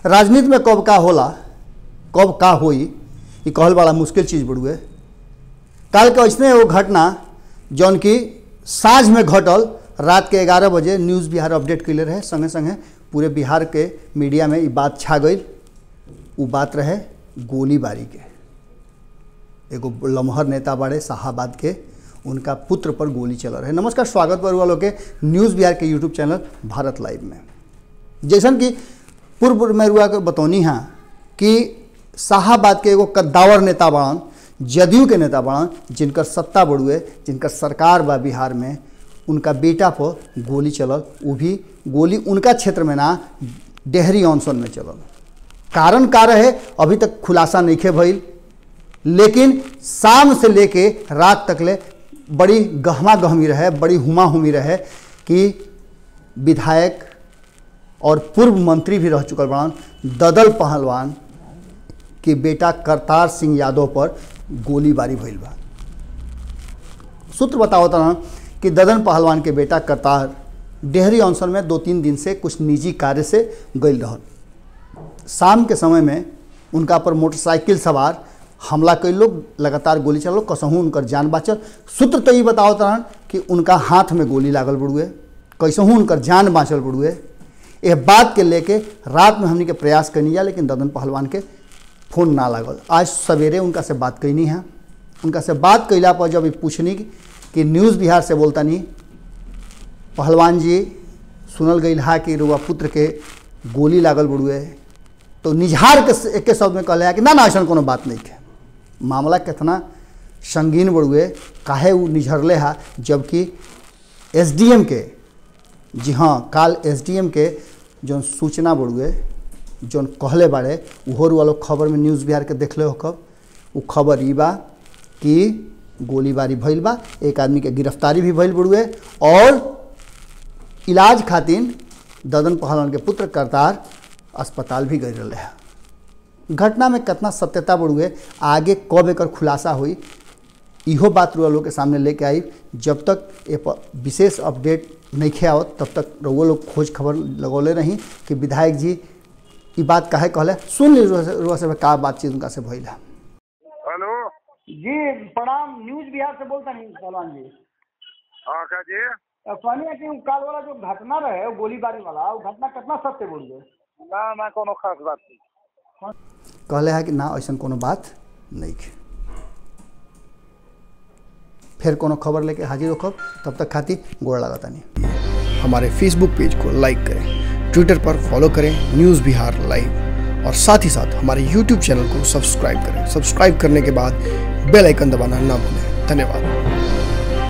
राजनीति में कब का होला कब का होई ये कहल बड़ा मुश्किल चीज़ बड़ुए काल के ऐसने एगो घटना जौन कि साँझ में घटल रात के ग्यारह बजे न्यूज़ बिहार अपडेट कैले रहे संगे संगे पूरे बिहार के मीडिया में ये बात छा गई वो बात रहे गोलीबारी के एगो लम्हर नेता बाड़े शाहाबाद के उनका पुत्र पर गोली चल रहे नमस्कार स्वागत बा वालों के न्यूज़ बिहार के यूट्यूब चैनल भारत लाइव में जैसन कि पूर्व में रुआ के बतौनी हाँ कि शाहाबाद के एगो कद्दावर नेता बाड़न जदयू के नेता बाड़न जिनकर सत्ता बड़ुए जिनकर सरकार बा बिहार में उनका बेटा पर गोली चलल वो भी गोली उनका क्षेत्र में ना डेहरी ऑनसन में चलल कारण का रहे अभी तक खुलासा नहीं खे भइल लेकिन शाम से लेके रात तक ले बड़ी गहमा गहमी रहे बड़ी हुमा हुमी रहे कि विधायक और पूर्व मंत्री भी रह चुकल बड़न ददल पहलवान के बेटा करतार सिंह यादव पर गोलीबारी भइल बा सूत्र बतावत रहन कि ददन पहलवान के बेटा करतार डेहरी ऑनसन में दो तीन दिन से कुछ निजी कार्य से गई रहन शाम के समय में उनका पर मोटरसाइकिल सवार हमला कई लोग लगातार गोली चलो कसहूँ उनकर जान बाचल सूत्र तो ये बतावत रहन कि उनका हाथ में गोली लागल बड़ुए कैसहूँ उनकर जान बाँचल बड़ुए यह बात के लेके रात में हमने के प्रयास करनी जा लेकिन ददन पहलवान के फोन ना लागल आज सवेरे उनका से बात कैनी है उनका से बात कैला पर जब पूछनी कि न्यूज़ बिहार से बोलता नहीं पहलवान जी सुनल गई हा कि रुआ पुत्र के गोली लागल बड़ुए तो निझार के एक शब्द में कहले कि ना ना ऐसा कोनो बात नहीं है मामला कितना संगीन बड़ुए काहे वो निझरले हा जबकि एसडीएम के जी हाँ काल एसडीएम के जौन सूचना बड़ुए जौन कहले बाड़े उहोर वालो खबर में न्यूज़ बिहार के देखले हो कब वो खबर ई बा कि गोलीबारी भइल बा एक आदमी के गिरफ्तारी भी भइल बड़ुए और इलाज खातिर ददन पहलवान के पुत्र करतार अस्पताल भी गई रहे है घटना में कितना सत्यता बढ़ुए आगे कब एकर खुलासा हुई इहो बात रुआ लोग के सामने लेके आई जब तक ये विशेष अपडेट नहीं खे आवत तब तक रुआ लोग खोज खबर लगौले रही कि विधायक जी ये बात काहे कहले सुन ली रुआ से का बातचीत उनका से भइल है हेलो जी प्रणाम न्यूज बिहार से बोलता नहीं पहलवान जी हाँ का जी कहनी है कि उ काल वाला जो घटना रहे वो गोलीबारी वाला वो घटना कितना सत्य बोल गए ना ना कोनो खास बात नहीं कहले है कि ना ऐसा कोनो बात नहीं है फिर कोनो खबर लेके हाजिर होखब तब तक खातिर गोड़ लगाता नहीं हमारे फेसबुक पेज को लाइक करें ट्विटर पर फॉलो करें न्यूज़ बिहार लाइव और साथ ही साथ हमारे यूट्यूब चैनल को सब्सक्राइब करें सब्सक्राइब करने के बाद बेल आइकन दबाना ना भूलें धन्यवाद